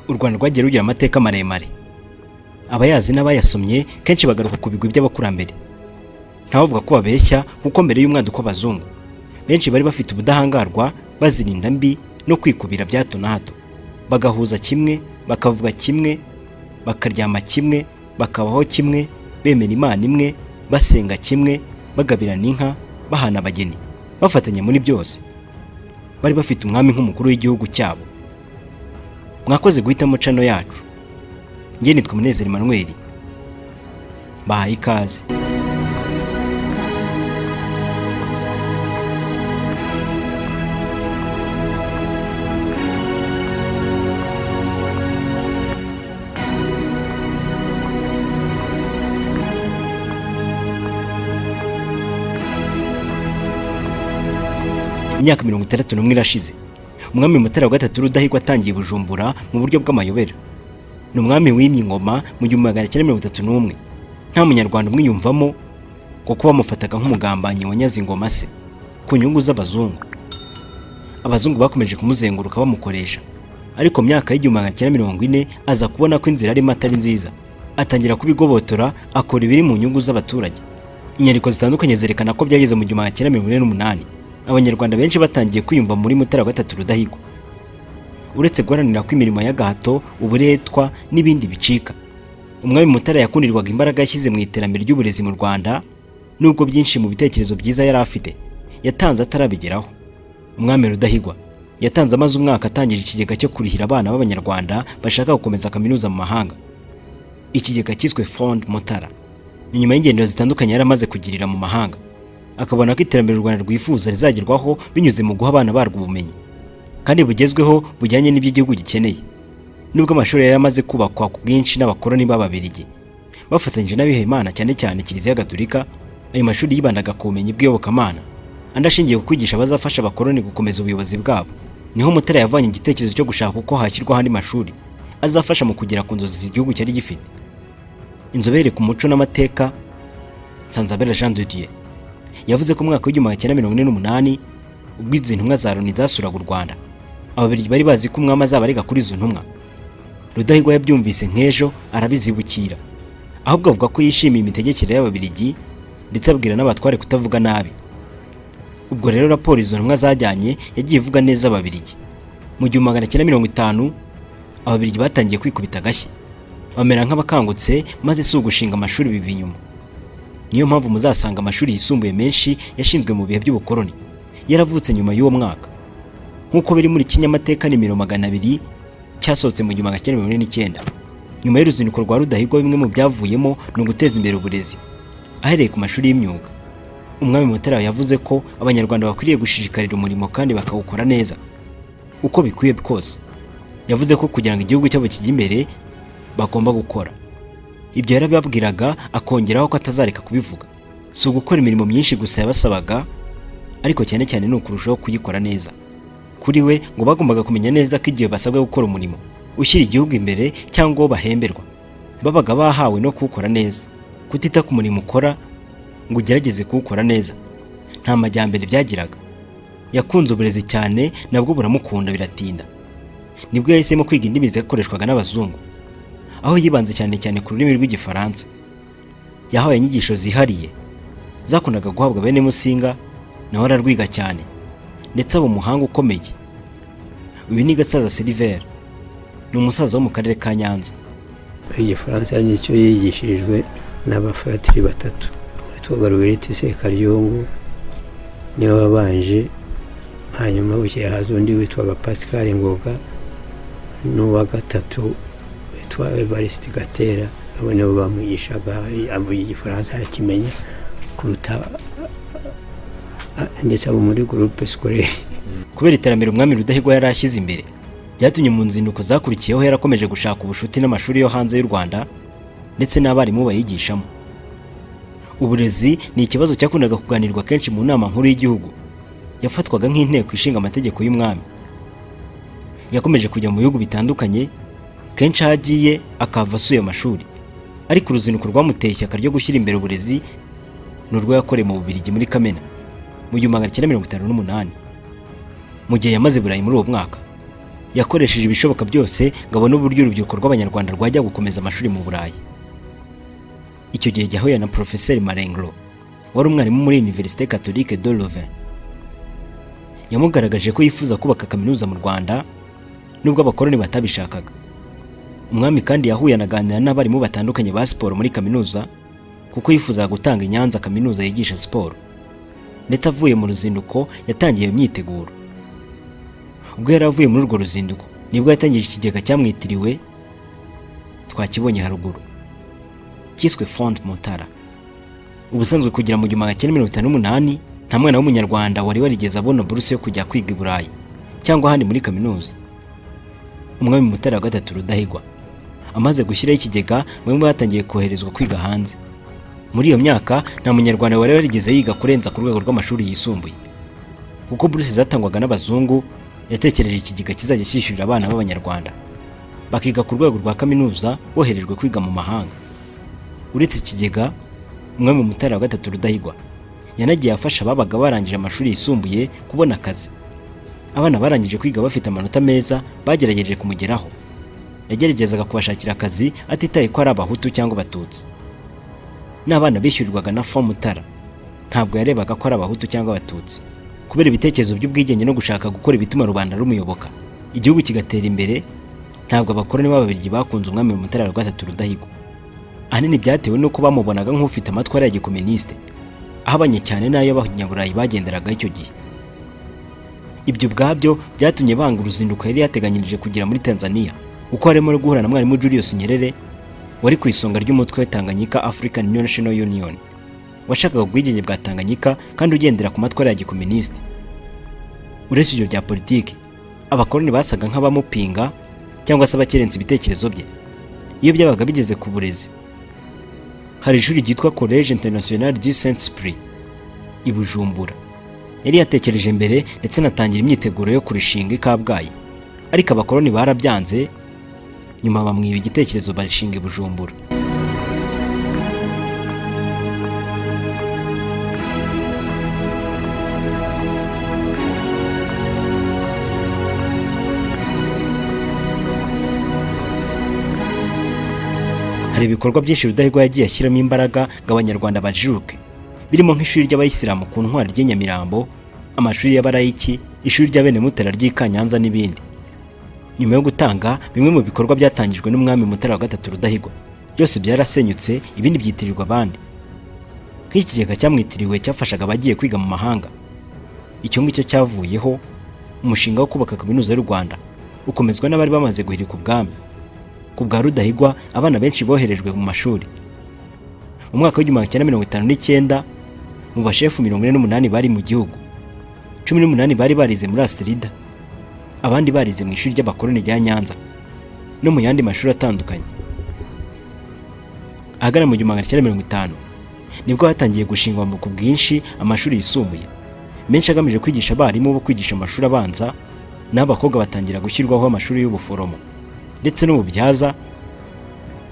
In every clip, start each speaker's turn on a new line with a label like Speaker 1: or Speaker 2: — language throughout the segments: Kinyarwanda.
Speaker 1: rwanda rwagiye rugira amateka maremare abayazi n'abayasomye kenshi bagaruka ku bigwi by'abakurambere ntawavuga ko babeshya kuko mbere y'umwaduko w'abazungu benshi bari bafite ubudahangarwa bazirinda mbi no kwikubira bya hato na hato bagahuza kimwe bakavuga kimwe bakaryama kimwe bakabaho kimwe bemera imana imwe basenga kimwe bagabirana inka bahana abageni bafatanya muri byose bari bafite umwami nk'umukuru w'igihugu cyabo mwakoze guhitamo cano yacu njye nitwa munezero Emmanuel bahaye ikaze imyaka mirongo itandatu n'umwe irashize umwami mutara wa gatatu rudahigwa atangiye bujumbura mu buryo bw'amayobera ni umwami wimye ingoma mu gihumbi magana cyenda mirongo itatu n'umwe nta munyarwanda umwiyumvamo kuko bamufataga nk'umugambanyi wanyaze ingoma se ku nyungu z'abazungu abazungu bakomeje kumuzenguruka bamukoresha ariko mu myaka y'igihumbi magana cyenda mirongo ine aza kubona ko inzira arimo atari nziza atangira kubigobotora akora ibiri mu nyungu z'abaturage inyandiko zitandukanye zerekana ko byageze mu gihumbi magana cyenda mirongo ine n'umunani abanyarwanda benshi batangiye kwiyumva muri mutara wa gatatu rudahigwa uretse guharanira ko imirimo y'agahato uburetwa n'ibindi bicika umwami mutara yakundirwaga imbaraga yashyize mu iterambere ry'uburezi mu rwanda nubwo byinshi mu bitekerezo byiza yari afite yatanze atarabigeraho umwami rudahigwa yatanze amaze umwaka atangije ikigega cyo kurihira abana b'abanyarwanda bashaka gukomeza kaminuza mu mahanga ikigega cyiswe fond mutara ni nyuma y'ingendo zitandukanye yari amaze kugirira mu mahanga akabona ko iterambere u Rwanda rwifuza rizagerwaho binyuze mu guha abana barwo ubumenyi kandi bugezweho bujyanye n'iby'igihugu gikeneye nubwo amashuri yari amaze kubakwa ku bwinshi n'abakoroni b'ababirigi bafatanyije n'abihayimana cyane cyane kiliziya gatolika ayo mashuri yibandaga ku bumenyi bw'iyobokamana andi ashingiye ku kwigisha abazafasha abakoroni gukomeza ubuyobozi bwabo niho mutara yavanye igitekerezo cyo gushaka uko hashyirwaho andi mashuri azafasha mu kugera ku nzozi igihugu cyari gifite inzobere ku muco n'amateka Nsanzabera Jean de Dieu yavuze ko umwaka w'igihumbi magana cyenda mirongo ine n'umunani ubwo izi ntumwa za Loni zasuraga u Rwanda ababirigi bari bazi ko umwami azaba arega kuri izo ntumwa Rudahigwa yabyumvise nk'ejo arabizibukira ahubwo avuga ko yishimiye imitegekere y'ababirigi ndetse abwira n'abatware kutavuga nabi ubwo rero raporo izo ntumwa zajyanye yagiye ivuga neza ababirigi mu gihumbi magana cyenda mirongo itanu ababirigi batangiye kwikubita agashyi bamera nk'abakangutse maze si ugushinga amashuri biva inyuma niyo mpamvu muzasanga amashuri yisumbuye menshi yashinzwe mu bihe by'ubukoroni yaravutse nyuma y'uwo mwaka nk'uko biri muri kinyamateka nimero magana abiri cyasohotse mu gihumbi magana mirongo ine n'icyenda nyuma y'uruzinduko rwa rudahigwa bimwe mu byavuyemo ni uguteza imbere uburezi ahereye ku mashuri y'imyuga umwami mutara yavuze ko abanyarwanda bakwiriye gushishikarira umurimo kandi bakawukora neza uko bikwiye kose yavuze ko kugira ngo igihugu cyabo kijye imbere bagomba gukora ibyo yarababwiraga akongeraho ko atazareka kubivuga si ugukora imirimo myinshi gusa yabasabaga ariko cyane cyane ni ukurushaho kuyikora neza kuri we ngo bagombaga kumenya neza ko igihe basabwa gukora umurimo ushyira igihugu imbere cyangwa uwo bahemberwa babaga bahawe no kuwukora neza kutita ku murimo ukora ngo ugerageze kuwukora neza nta majyambere byagiraga yakunze uburezi cyane nabwo buramukunda biratinda nibwo yahisemo kwiga indimi zakoreshwaga n'abazungu aho yibanze cyane cyane ku rurimi rw'igifaransa yahawe inyigisho zihariye zakundaga guhabwa bene musinga nawe ararwiga cyane ndetse aba umuhanga ukomeye uyu ni gasaza siliveri ni umusaza wo mu karere ka nyanza
Speaker 2: igifaransa nicyo yigishirijwe n'abafaratiri batatu witwaga ruberiti sekaryungu niwe wabanje hanyuma bukeye haza undi witwaga pasikari ngoga n'uwa gatatu witwa Evariste Gatera abo nabo bamwigishaga avuga igifaransa arakimenya kuruta ndetse abo muri groupe scolaire
Speaker 1: kubera iterambere umwami Rudahigwa yari ashyize imbere byatumye mu nzinduko zakurikiyeho yarakomeje gushaka ubucuti n'amashuri yo hanze y'u Rwanda ndetse n'abarimu bayigishamo uburezi ni ikibazo cyakundaga kuganirwa kenshi mu nama nkuru y'igihugu yafatwaga nk'inteko ishinga amategeko y'umwami yakomeje kujya mu bihugu bitandukanye kenshi aho agiye akava asuye amashuri ariko uruzinduko rwamuteye ishyaka ryo gushyira imbere uburezi ni urwo yakoreye mu bubirigi muri kamena mu gihumbi magana cyenda mirongo itanu n'umunani mu gihe yamaze burayi muri uwo mwaka yakoresheje ibishoboka byose ngo abone uburyo urubyiruko rw'abanyarwanda rwajya gukomeza amashuri mu burayi icyo gihe yahuye na porofeseri marengro wari umwarimu muri univerisite catholique de louvain yamugaragaje ko yifuza kubaka kaminuza mu rwanda nubwo abakoloni batabishakaga umwami kandi yahuye anaganira n'abarimu batandukanye ba siporo muri kaminuza kuko yifuzaga gutanga i nyanza kaminuza yigisha siporo ndetse avuye mu ruzinduko yatangiye iyo myiteguro ubwo yari avuye muri urwo ruzinduko nibwo yatangije ikigega cyamwitiriwe twakibonye haruguru cyiswe fond mutara ubusanzwe kugira mu gihumbi magana cyenda mirongo itanu n'umunani nta mwana w'umunyarwanda wari warigeze abona buruse yo kujya kwiga i burayi cyangwa ahandi muri kaminuza umwami mutara wa gatatu rudahigwa amaze gushyiraho ikigega bamwe batangiye koherezwa kwiga hanze muri iyo myaka nta munyarwanda wari warigeze yiga kurenza ku rwego rw'amashuri yisumbuye kuko buruse zatangwaga n'abazungu yatekereje ikigega kizajya cyishyurira abana b'abanyarwanda bakiga ku rwego rwa kaminuza boherejwe kwiga mu mahanga uretse ikigega umwami mutara wa gatatu rudahigwa yanagiye afasha ababaga barangije amashuri yisumbuye kubona akazi abana barangije kwiga bafite amanota meza bagerageje kumugeraho yageragezaga kubashakira akazi atitaye ko ari abahutu cyangwa abatutsi n'abana bishyurirwaga na fomu mutara ntabwo yarebaga ko ari abahutu cyangwa abatutsi kubera ibitekerezo by'ubwigenge no gushaka gukora ibituma rubanda rumuyoboka igihugu kigatera imbere ntabwo abakoroni b'ababirigi bakunze umwami mutara wa gatatu rudahigwa ahanini byatewe n'uko bamubonaga nk'ufite amatwara ya gikominisite ahabanye cyane n'ayo abanyaburayi bagenderaga icyo gihe ibyo ubwabyo byatumye banga uruzinduko yari yateganyirije kugira muri tanzania kuko harimo no guhura na mwarimu julius nyerere wari ku isonga ry'umutwe wa tanganyika african national union washakaga ubwigenge bwa tanganyika kandi ugendera ku matwara ya gikominisite uretse ibyo bya politiki abakoloni basaga nk'abamupinga cyangwa se abakerensa ibitekerezo bye iyo byabaga bigeze ku burezi hari ishuri ryitwa college international du saint esprit i bujumbura yari yatekereje mbere ndetse anatangira imyiteguro yo kurishinga i kabgayi ariko abakoloni barabyanze nyuma bamwiba igitekerezo barishinga i bujumbura hari ibikorwa byinshi rudahigwa yagiye ashyiramo imbaraga ngo abanyarwanda bajijuke birimo nk'ishuri ry'abayisilamu ku ntwari ry'i nyamirambo amashuri y'abarayiki ishuri ry'abene mutara ry'i kanyanza n'ibindi nyuma yo gutanga bimwe mu bikorwa byatangijwe n'umwami mutara wa gatatu rudahigwa byose byarasenyutse ibindi byitirirwa abandi nk'ikigega cyamwitiriwe cyafashaga abagiye kwiga mu mahanga icyo ngicyo cyavuyeho umushinga wo kubaka kaminuza y'u rwanda ukomezwa n'abari bamaze guhirika ubwami ku bwa rudahigwa abana benshi boherejwe mu mashuri mu mwaka w'igihumbi magana cyenda mirongo itanu n'icyenda mu bashefu mirongo ine n'umunani bari mu gihugu cumi n'umunani bari barize muri asitirida abandi barize mu ishuri ry'abakoloni rya nyanza no mu yandi mashuri atandukanye ahagana mu gihumbi magana cyenda mirongo itanu nibwo hatangiye gushingwa ku bwinshi amashuri yisumbuye menshi agamije kwigisha abarimu bo kwigisha amashuri abanza n'abakobwa batangira gushyirwaho amashuri y'ubuforomo ndetse n'ububyaza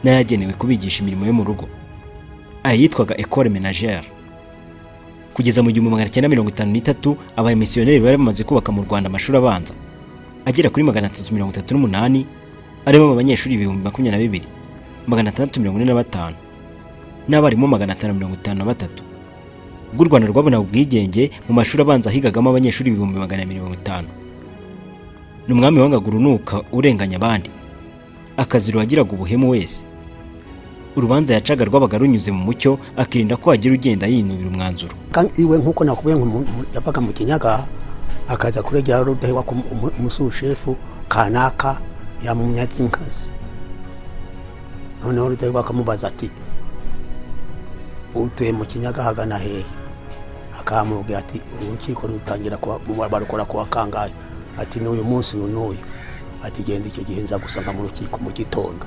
Speaker 1: n'ayagenewe kubigisha imirimo yo mu rugo aya yitwaga ecole menagere kugeza mu gihumbi magana cyenda mirongo itanu n'itatu abamisiyoneri bari bamaze kubaka mu rwanda amashuri abanza agera kuri magana atatu mirongo itatu n'umunani arimo abanyeshuri ibihumbi makumyabiri na bibiri magana atandatu mirongo ine na batanu n'abarimu magana atanu mirongo itanu na batatu ubwo u rwanda rwabonaga ubwigenge mu mashuri abanza higagamo abanyeshuri ibihumbi magana mirongo itanu ni umwami wangaga urunuka urenganya abandi akaziro wagiraga ubuhemu wese urubanza yacaga rwabaga runyuze mu mucyo akirinda ko hagira ugenda yinubira umwanzuro
Speaker 3: kandi iwe nk'uko nakubwiye ngo yavaga mu kinyaga akaza kuregera rudahigwa ku musushefu kanaka yamumyatse inkazi noneho rudahigwa akamubaza ati utuye mu kinyaga hagana hehe akamubwira ati urukiko rutangira barukora kuwa kangahe ati n'uyu munsi uyu n'uyu ati genda icyo gihe nza gusanga mu rukiko mu gitondo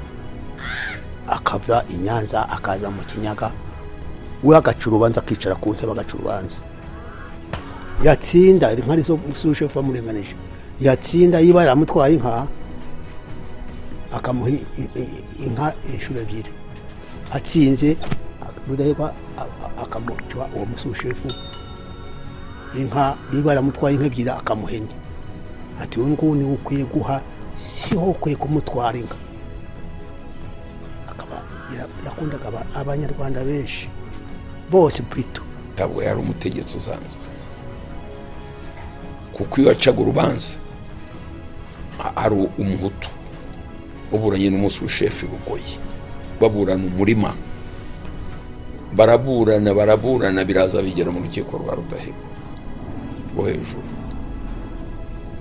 Speaker 3: akava i nyanza akaza mu kinyaga we agaca urubanza akicara ku ntebe agaca urubanza yatsinda inka nizo suje amurenganije yatsinda yiba yaramutwaye inka akamuha inka inshuro ebyiri atsinze rudahigwa akamuca uwo musushefu inka yiba yaramutwaye inka ebyiri akamuhenya ati uyu nguyu niwe ukwiye guha siho ukwiye kumutwara inka akaba yara- yakundaga aba- abanyarwanda benshi bose pito
Speaker 4: ntabwo yari umutegetsi usanzwe kuko iyo yacaga urubanza a- ari umuhutu baburanye n'umunsi w'ishefu i bugoyi baburana umurima baraburana baraburana biraza bigera mu rukiko rwa rudahigwa rwo hejuru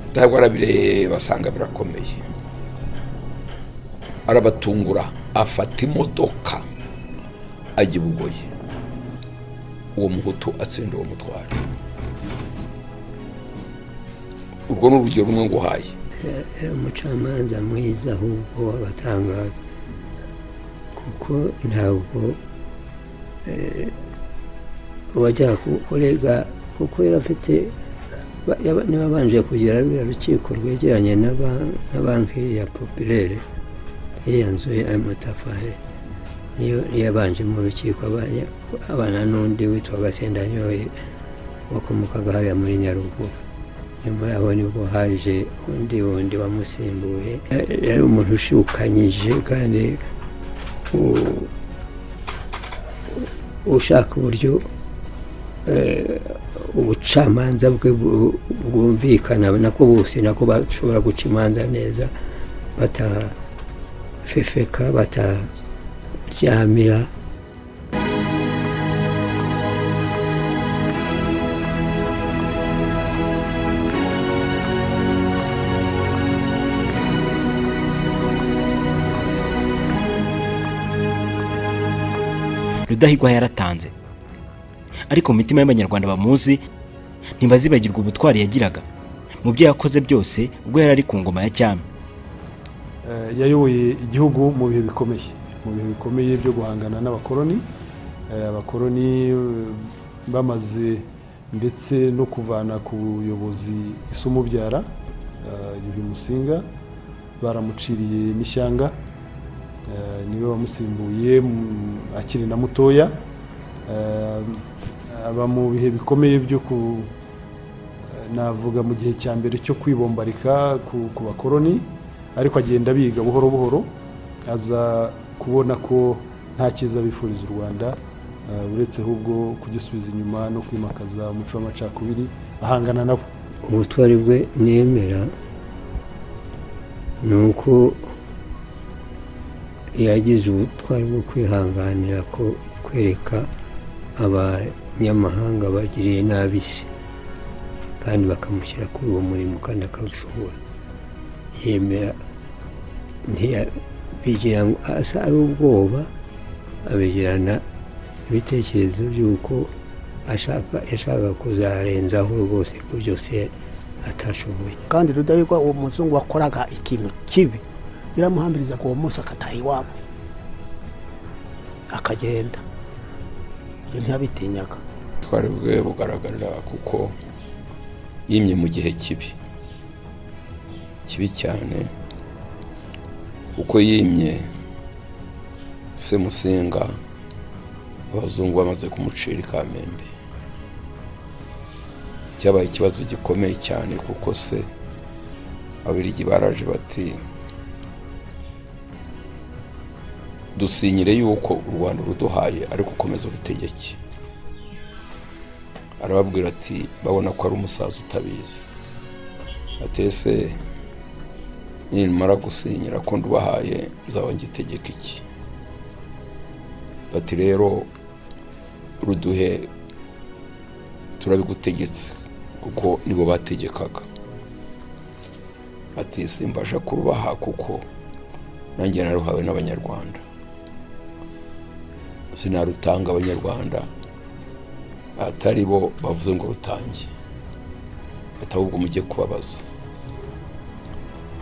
Speaker 4: rudahigwa arabireba basanga birakomeye arabatungura afata imodoka ajya i bugoyi uwo muhutu atsinda uwo mutwaro urwo ni urugero rumwe nguhaye
Speaker 2: yari umucamanza mwiza ahubwo w'abatangaza kuko ntabwo eh, wajyaga ku- kurega kuko yari afite ba- yaba- niba abanje kugira ruriya rukiko rwegeranye na ba- na banki iriya popirere iriya nzu y'amatafari niyo niyo yabanje mu rukiko abanye- abana n'undi witwa gasendanyoye wakomokaga hariya muri nyaruguru nyuma yaho nibwo haje undi wundi wamusimbuye Ya- yari umuntu ushukanyije kandi u- ushaka uburyo eh, ubucamanza bwe bu- bwumvikana nako bose nako bashobora guca imanza neza batafefeka bataryamira
Speaker 1: rudahigwa yaratanze ariko mu mitima y'abanyarwanda bamuzi ntibazibagirwa ubutwari yagiraga mu byo yakoze byose ubwo yari ari ku ngoma ya cyami
Speaker 5: Eh, yayoboye igihugu mu bihe bikomeye mu bihe bikomeye byo guhangana n'abakoloni Eh, abakoloni eh, bamaze ndetse no kuvana ku buyobozi isumubyara eh, yuhi musinga baramuciriye n'ishyanga Eh, niwe wamusimbuye mm, akiri na mutoya Eh, aba mu bihe bikomeye byo ku navuga mu gihe cya mbere cyo kwibombarika ku, ku bakoroni ariko agenda biga buhoro buhoro aza kubona ko nta cyiza bifuriza u rwanda eh, uretse ahubwo kugisubiza inyuma no kwimakaza umuco w'amacakubiri ahangana nabo
Speaker 2: ubutwari bwe nemera ni uko yagize ubutwari bwo kwihanganira ko kwereka abanyamahanga bagiriye nabi isi kandi bakamushyira kuri uwo murimo kandi akawushobora yemera ntiya- bigira ngo asa ari ubwoba abigirana ibitekerezo by'uko ashaka yashaka kuzarenzaho rwose ko byose atashoboye
Speaker 3: kandi rudahigwa uwo muzungu wakoraga ikintu kibi yaramuhambirizaga uwo munsi akataha iwabo akagenda ibyo ntiyabitinyaga
Speaker 4: ubutwari bwe bugaragarira kuko yimye mu gihe kibi kibi cyane kuko yimye semusenga abazungu bamaze kumucira ikamembe cyabaye ikibazo gikomeye cyane kuko se abirigi baraje bati dusinyire yuko u rwanda uruduhaye ariko ukomeza urutegeke arababwira ati babona ko ari umusaza utabizi atese nimara gusinyira ko ndubahaye nzaba ngitegeka iki bati rero ruduhe turabigutegetse kuko nibo bategekaga ati simbasha kurubaha kuko nanjye naruhawe n'abanyarwanda sinarutanga abanyarwanda atari bo bavuze ngo rutange bati ahubwo mujye kubabaza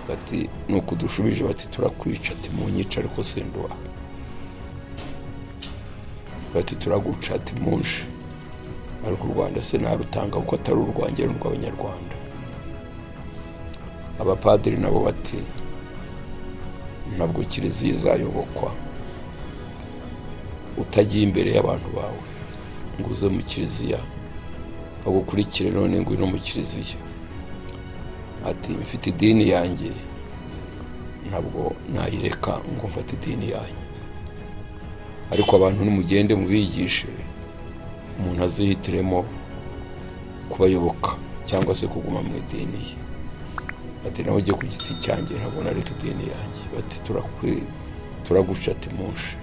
Speaker 4: bati ni ukudushubije bati turakwica ati munyica ariko sinduba bati turaguca ati munshi ariko u rwanda se narutanga kuko atari urwanjye ni urw'abanyarwanda abapadiri nabo bati ntabwo kiliziya izayobokwa utagiye imbere y'abantu bawe ngo uze mu kiliziya bagukurikire none ngwino mu kiliziya ati mfite idini yanjye ntabwo nayireka ngo mfate idini yanyu ariko abantu nimugende mubigishe umuntu azihitiremo kubayoboka cyangwa se kuguma mu idini ye bati nawe ugiye ku giti cyanjye ntabwo nareka idini yanjye bati "Turakwi- turaguca ati munshi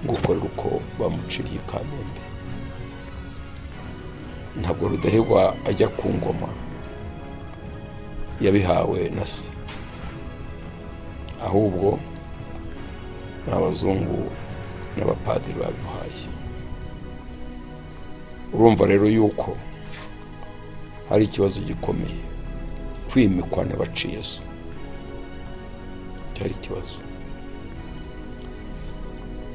Speaker 4: gukorera uko bamuciriye kamembe ntabwo rudahigwa ajya ku ngoma yabihawe na se ahubwo ni abazungu n'abapadiri babimuhaye urumva rero yuko hari ikibazo gikomeye kwimikwa n'abaciye so cyari ikibazo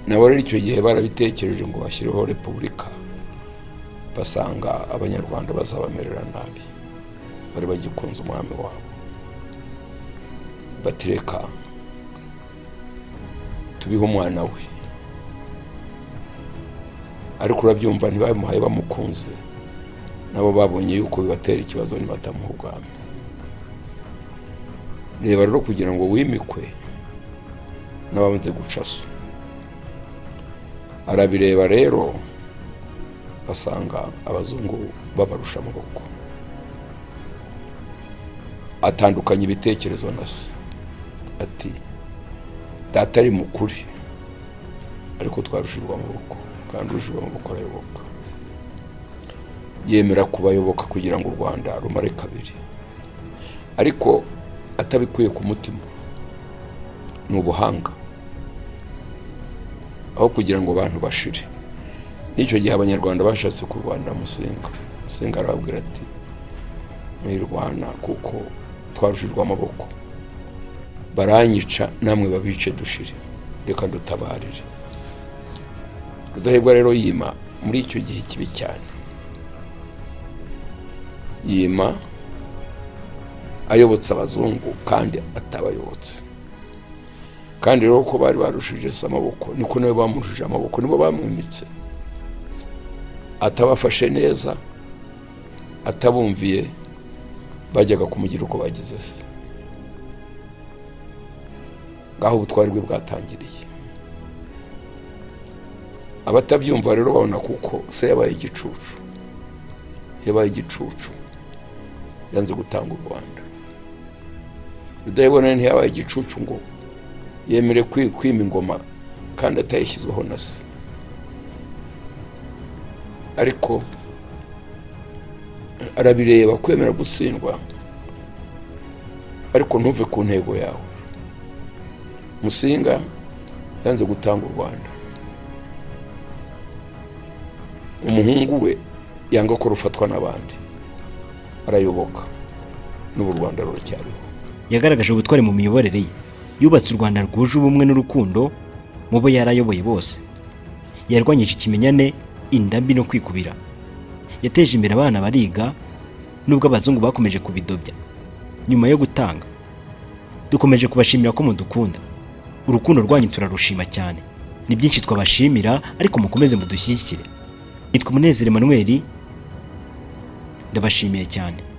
Speaker 4: nabo rero icyo gihe barabitekereje ngo bashyireho repubulika basanga abanyarwanda bazabamerera nabi bari bagikunze umwami wabo batireka tubihe umwana we ariko urabyumva ntibamuhaye bamukunze nabo babonye yuko bibatera ikibazo nibatamuha ubwami reba rero kugira ngo wimikwe n'abanze guca so arabireba rero asanga abazungu babarusha amaboko atandukanya ibitekerezo na se ati data ari mukuri ariko twarushirwa amaboko kandi urushirwa amaboko arayoboka yemera kubayoboka kugira ngo u rwanda rumare kabiri ariko atabikuye ku mutima ni ubuhanga aho kugira ngo abantu bashire n'icyo gihe abanyarwanda bashatse kurwana musenga musenga arababwira ati mwirwana kuko twarushijwe amaboko baranyica namwe babice dushire reka dutabarire rudahigwa rero yima muri icyo gihe kibi cyane yima ayobotse abazungu kandi atabayobotse kandi rero ko bari barushije se amaboko niko nabo bamurushije amaboko nibo bamwimitse atabafashe neza atabumviye bajyaga kumugira uko bagize se ngaho ubutwari bwe bwatangiriye abatabyumva rero babona kuko se yabaye igicucu yabaye igicucu yanze gutanga u rwanda rudahebona ntiyabaye igicucu ngo yemere kwi- kwima ingoma kandi atayishyizweho na se ariko arabireba kwemera gutsindwa ariko ntuve ku ntego yawe musinga yanze gutanga u rwanda umuhungu we yanga ko rufatwa n'abandi arayoboka n'ubu u rwanda ruracyariho
Speaker 1: yagaragaje ubutwari mu miyoborere ye yubatse u rwanda rwuje ubumwe n'urukundo mu bo yarayoboye bose yarwanyije ikimenyane indambi no kwikubira yateje imbere abana bariga nubwo abazungu bakomeje kubidobya nyuma yo gutanga dukomeje kubashimira ko mudukunda urukundo rwanyu turarushima cyane ni byinshi twabashimira ariko mukomeze mudushyigikire nitwa umunezero emanuweli ndabashimiye cyane